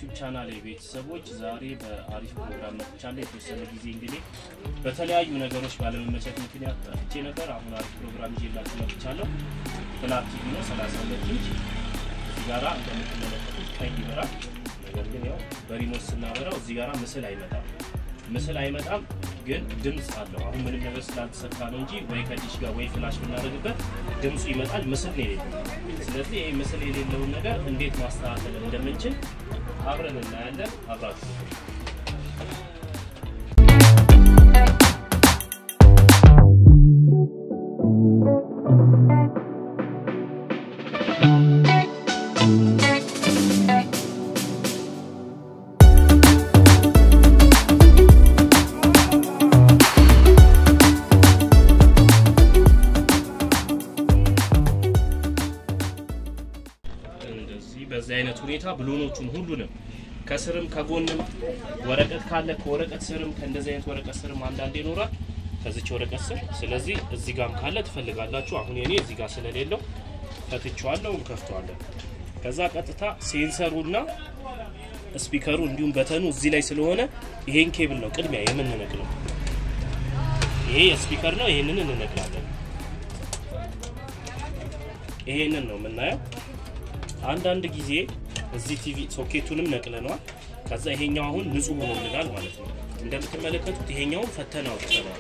የዩቲዩብ ቻናል ቤተሰቦች ዛሬ በአሪፍ ፕሮግራም መጥቻለሁ። የተወሰነ ጊዜ እንግዲህ በተለያዩ ነገሮች ባለመመቸት ምክንያት ጠፍቼ ነበር። አሁን አሪፍ ፕሮግራም ይዤላችሁ መጥቻለሁ። ፍላት ቲቪ ነው 32 ኢንች እዚህ ጋራ እንደምትመለከቱት ቀይ ይበራል። ነገር ግን ያው በሪሞት ስናበራው እዚህ ጋራ ምስል አይመጣም። ምስል አይመጣም ግን ድምፅ አለው። አሁን ምንም ነገር ስላልተሰካ ነው እንጂ ወይ ከዲሽ ጋር ወይ ፍላሽ ብናደርግበት ድምፁ ይመጣል። ምስል ነው የሌለው። ስለዚህ ይህ ምስል የሌለውን ነገር እንዴት ማስተካከል እንደምንችል አብረን እናያለን። አብራችሁ እንደዚህ በዚህ አይነት ሁኔታ ብሎኖቹን ሁሉንም ከስርም ከጎንም ወረቀት ካለ ከወረቀት ስርም ከእንደዚህ አይነት ወረቀት ስርም አንዳንድ ይኖራል ከዚች ወረቀት ስር። ስለዚህ እዚህ ጋርም ካለ ትፈልጋላችሁ። አሁን የኔ እዚህ ጋር ስለሌለው ፈትቼዋለሁ፣ ከፍተዋለን። ከዛ ቀጥታ ሴንሰሩና ስፒከሩ እንዲሁም በተኑ እዚህ ላይ ስለሆነ ይሄን ኬብል ነው ቅድሚያ የምንነቅለው። ይሄ የስፒከር ነው፣ ይሄንን እንነቅላለን። ይሄንን ነው የምናየው። አንዳንድ ጊዜ እዚህ ቲቪ ሶኬቱንም ነቅለነዋል። ከዛ ይሄኛው አሁን ንጹህ ሆኖልናል ማለት ነው። እንደምትመለከቱት ይሄኛውን ፈተና አውጥተነዋል።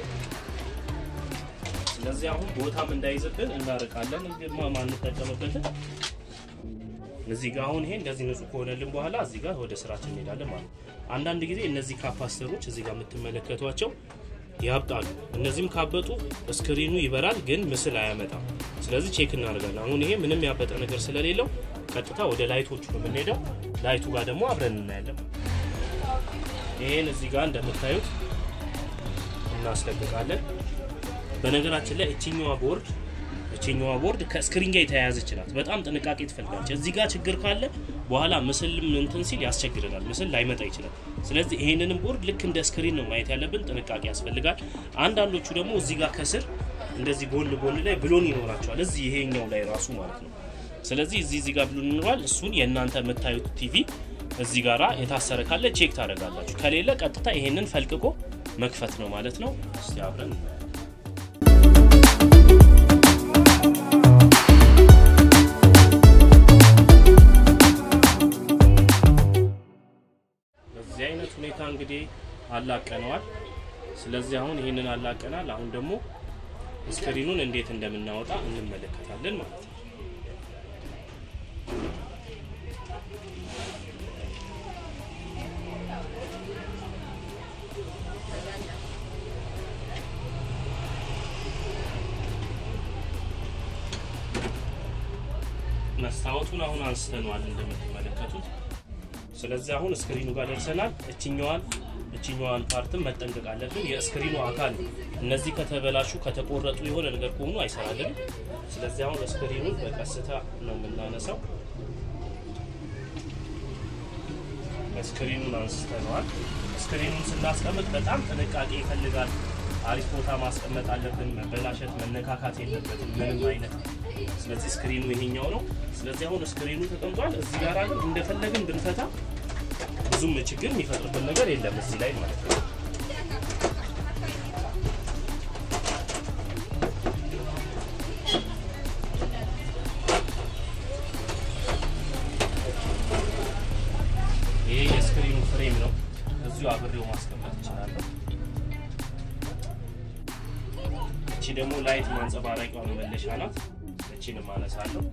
ስለዚህ አሁን ቦታም እንዳይዝብን እናርቃለን። ግርማ ማንጠቀምበትን እዚህ ጋር አሁን ይሄ እንደዚህ ንጹህ ከሆነልን በኋላ እዚህ ጋር ወደ ስራችን እንሄዳለን ማለት ነው። አንዳንድ ጊዜ እነዚህ ካፓስተሮች እዚህ ጋር የምትመለከቷቸው ያብጣሉ። እነዚህም ካበጡ ስክሪኑ ይበራል፣ ግን ምስል አያመጣም። ስለዚህ ቼክ እናደርጋለን። አሁን ይሄ ምንም ያበጠ ነገር ስለሌለው ቀጥታ ወደ ላይቶቹ ነው የምንሄደው። ላይቱ ጋር ደግሞ አብረን እናያለን። ይሄን እዚህ ጋር እንደምታዩት እናስለቅቃለን። በነገራችን ላይ እችኛዋ ቦርድ እችኛዋ ቦርድ ከስክሪን ጋር የተያያዘች ናት። በጣም ጥንቃቄ ትፈልጋለች። እዚህ ጋር ችግር ካለ በኋላ ምስልም እንትን ሲል ያስቸግረናል። ምስል ላይመጣ ይችላል። ስለዚህ ይሄንንም ቦርድ ልክ እንደ ስክሪን ነው ማየት ያለብን። ጥንቃቄ ያስፈልጋል። አንዳንዶቹ ደግሞ እዚህ ጋር ከስር እንደዚህ ጎን ጎን ላይ ብሎን ይኖራቸዋል። እዚህ ይሄኛው ላይ ራሱ ማለት ነው። ስለዚህ እዚህ እዚህ ጋር ብሎን ይኖራል። እሱን የእናንተ የምታዩት ቲቪ እዚህ ጋራ የታሰረ ካለ ቼክ ታደርጋላችሁ። ከሌለ ቀጥታ ይሄንን ፈልቅቆ መክፈት ነው ማለት ነው። እስቲ አብረን በዚህ አይነት ሁኔታ እንግዲህ አላቀነዋል። ስለዚህ አሁን ይህንን አላቀናል። አሁን ደግሞ ስክሪኑን እንዴት እንደምናወጣ እንመለከታለን ማለት ነው። መስታወቱን አሁን አንስተነዋል እንደምትመለከቱት። ስለዚህ አሁን ስክሪኑ ጋር ደርሰናል። እችኛዋን እችኛዋን ፓርትም መጠንቀቅ አለብን። የስክሪኑ አካል እነዚህ ከተበላሹ ከተቆረጡ የሆነ ነገር ከሆኑ አይሰራልንም። ስለዚህ አሁን ስክሪኑን በቀስታ ነው የምናነሳው። ስክሪኑን አንስተነዋል። ስክሪኑን ስናስቀምጥ በጣም ጥንቃቄ ይፈልጋል። አሪፍ ቦታ ማስቀመጥ አለብን። መበላሸት፣ መነካካት የለበትም ምንም አይነት። ስለዚህ ስክሪኑ ይሄኛው ነው። ስለዚህ አሁን ስክሪኑ ተቀምጧል። እዚህ ጋር ግን እንደፈለግን ብንፈታ ብዙም ችግር የሚፈጥርብን ነገር የለም እዚህ ላይ ማለት ነው። ይሄ የስክሪኑ ፍሬም ነው። እዚሁ አብሬው ማስቀመጥ እችላለሁ። እቺ ደግሞ ላይት ማንጸባረቂያ መመለሻ ናት። እቺንም አነሳለሁ።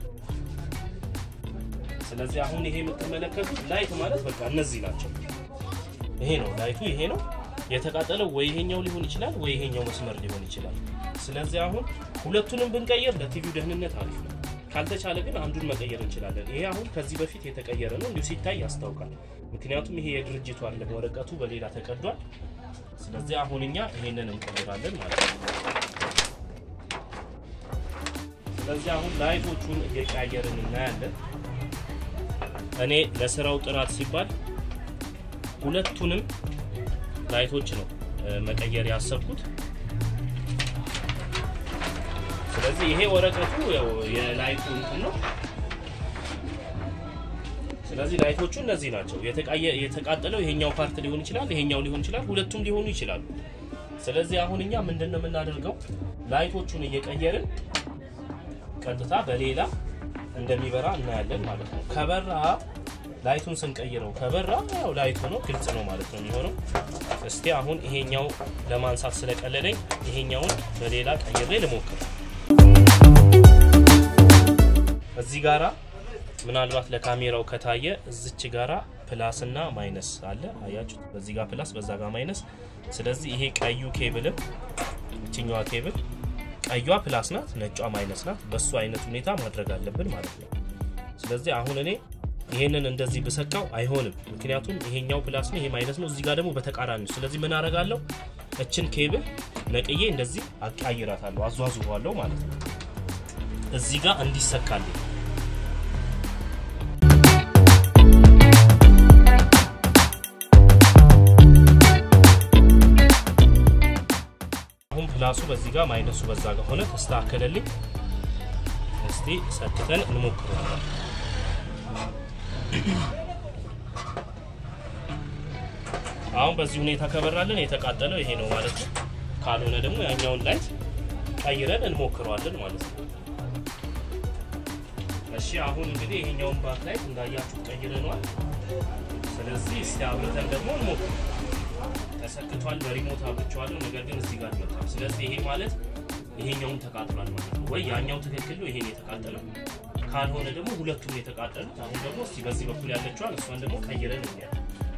ስለዚህ አሁን ይሄ የምትመለከቱት ላይት ማለት በቃ እነዚህ ናቸው። ይሄ ነው ላይቱ፣ ይሄ ነው የተቃጠለው። ወይ ይሄኛው ሊሆን ይችላል፣ ወይ ይሄኛው መስመር ሊሆን ይችላል። ስለዚህ አሁን ሁለቱንም ብንቀየር ለቲቪው ደህንነት አሪፍ ነው። ካልተቻለ ግን አንዱን መቀየር እንችላለን። ይሄ አሁን ከዚህ በፊት የተቀየረ ነው፣ እንዲሁ ሲታይ ያስታውቃል። ምክንያቱም ይሄ የድርጅቱ አይደለም፣ ወረቀቱ በሌላ ተቀዷል። ስለዚህ አሁን እኛ ይሄንን እንቀይራለን ማለት ነው። ስለዚህ አሁን ላይቶቹን እየቀያየርን እናያለን። እኔ ለስራው ጥራት ሲባል ሁለቱንም ላይቶች ነው መቀየር ያሰብኩት። ስለዚህ ይሄ ወረቀቱ ያው የላይቱ እንትን ነው። ስለዚህ ላይቶቹ እነዚህ ናቸው። የተቃየ- የተቃጠለው ይሄኛው ፓርት ሊሆን ይችላል፣ ይሄኛው ሊሆን ይችላል፣ ሁለቱም ሊሆኑ ይችላሉ። ስለዚህ አሁን እኛ ምንድን ነው የምናደርገው? ላይቶቹን እየቀየርን ቀጥታ በሌላ እንደሚበራ እናያለን ማለት ነው። ከበራ ላይቱን ስንቀይረው ከበራ ያው ላይቱ ነው ግልጽ ነው ማለት ነው የሚሆነው። እስቲ አሁን ይሄኛው ለማንሳት ስለቀለለኝ ይሄኛውን በሌላ ቀይሬ ልሞክር። እዚህ ጋራ ምናልባት ለካሜራው ከታየ እዚች ጋራ ፕላስ እና ማይነስ አለ አያችሁት? በዚህ ጋር ፕላስ በዛ ጋር ማይነስ። ስለዚህ ይሄ ቀዩ ኬብልም እችኛዋ ኬብል ቀዩዋ ፕላስ ናት፣ ነጯ ማይነስ ናት። በሱ አይነት ሁኔታ ማድረግ አለብን ማለት ነው። ስለዚህ አሁን እኔ ይሄንን እንደዚህ ብሰካው አይሆንም፣ ምክንያቱም ይሄኛው ፕላስ ነው፣ ይሄ ማይነስ ነው። እዚህ ጋር ደግሞ በተቃራኒ ነው። ስለዚህ ምን አደርጋለሁ? እችን ኬብል ነቅዬ እንደዚህ አቃይራታለሁ፣ አዟዙሯለሁ ማለት ነው እዚህ ጋር እንዲሰካልኝ አሁን ፕላሱ በዚህ ጋር ማይነሱ በዛ ጋር ሆነ ተስተካከለልኝ። እስቲ ሰክተን እንሞክረዋለን። አሁን በዚህ ሁኔታ ከበራለን የተቃጠለው ይሄ ነው ማለት ነው። ካልሆነ ደግሞ ያኛውን ላይት ቀይረን እንሞክረዋለን ማለት ነው። እሺ አሁን እንግዲህ ይሄኛውን ባክ ላይት እንዳያችሁ ቀይረነዋል። ስለዚህ እስቲ አብረተን ደግሞ እንሞክር። ተሰክቷል። በሪሞት አብርቼዋለሁ፣ ነገር ግን እዚህ ጋር አልመጣም። ስለዚህ ይሄ ማለት ይሄኛውን ተቃጥሏል ማለት ነው። ወይ ያኛው ትክክል ነው፣ ይሄን የተቃጠለው ካልሆነ ደግሞ ሁለቱም የተቃጠሉት። አሁን ደግሞ እስቲ በዚህ በኩል ያለችዋን እሷን ደግሞ ቀይረን እንያለን።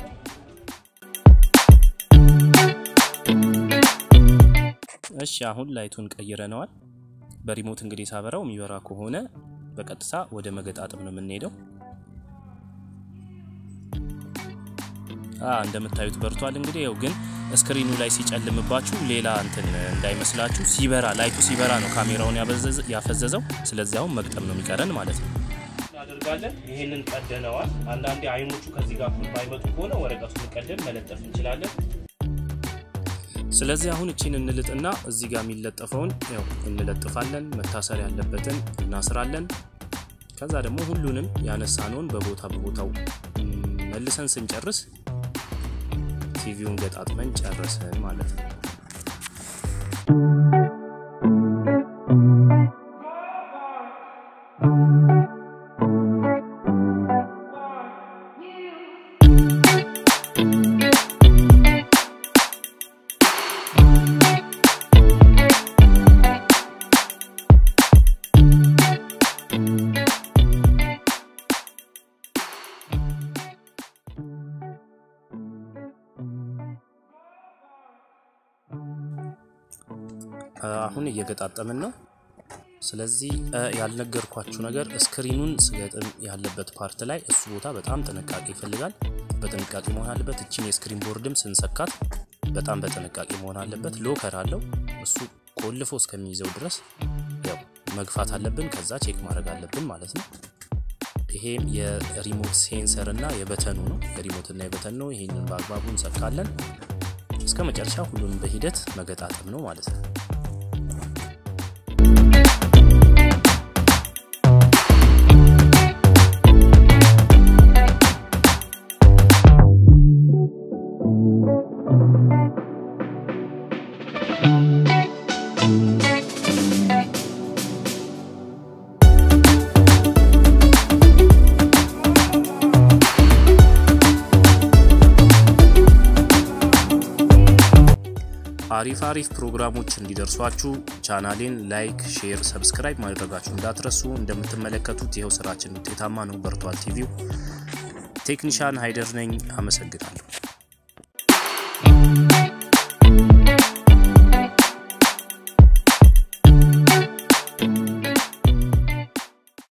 እሺ አሁን ላይቱን ቀይረነዋል። በሪሞት እንግዲህ ሳበራው የሚበራ ከሆነ በቀጥታ ወደ መገጣጠም ነው የምንሄደው። እንደምታዩት በርቷል። እንግዲህ ያው ግን ስክሪኑ ላይ ሲጨልምባችሁ ሌላ እንትን እንዳይመስላችሁ ሲበራ ላይቱ ሲበራ ነው ካሜራውን ያፈዘዘው። ስለዚህ አሁን መግጠም ነው የሚቀረን ማለት ነው። እናደርጋለን። ይህንን ቀደነዋል። አንዳንዴ አይኖቹ ከዚህ ጋር እኩል ባይመጡ ከሆነ ወረቀቱን ቀደን መለጠፍ እንችላለን። ስለዚህ አሁን እቺን እንልጥና እዚህ ጋር የሚለጠፈውን ያው እንለጥፋለን። መታሰር ያለበትን እናስራለን። ከዛ ደግሞ ሁሉንም ያነሳነውን በቦታ በቦታው መልሰን ስንጨርስ ቲቪውን ገጣጥመን ጨረሰን ማለት ነው። አሁን እየገጣጠምን ነው። ስለዚህ ያልነገርኳችሁ ነገር ስክሪኑን ስገጥም ያለበት ፓርት ላይ እሱ ቦታ በጣም ጥንቃቄ ይፈልጋል። በጥንቃቄ መሆን አለበት። እችን የስክሪን ቦርድም ስንሰካት በጣም በጥንቃቄ መሆን አለበት። ሎከር አለው እሱ ቆልፎ እስከሚይዘው ድረስ ያው መግፋት አለብን። ከዛ ቼክ ማድረግ አለብን ማለት ነው። ይሄም የሪሞት ሴንሰር እና የበተኑ ነው። የሪሞትና የበተን ነው። ይሄንን በአግባቡ እንሰካለን። እስከ መጨረሻ ሁሉንም በሂደት መገጣጠም ነው ማለት ነው። አሪፍ አሪፍ ፕሮግራሞች እንዲደርሷችሁ ቻናሌን ላይክ፣ ሼር፣ ሰብስክራይብ ማድረጋችሁ እንዳትረሱ። እንደምትመለከቱት ይኸው ስራችን ውጤታማ ነው። በርቷል ቲቪው። ቴክኒሻን ሃይደር ነኝ። አመሰግናለሁ።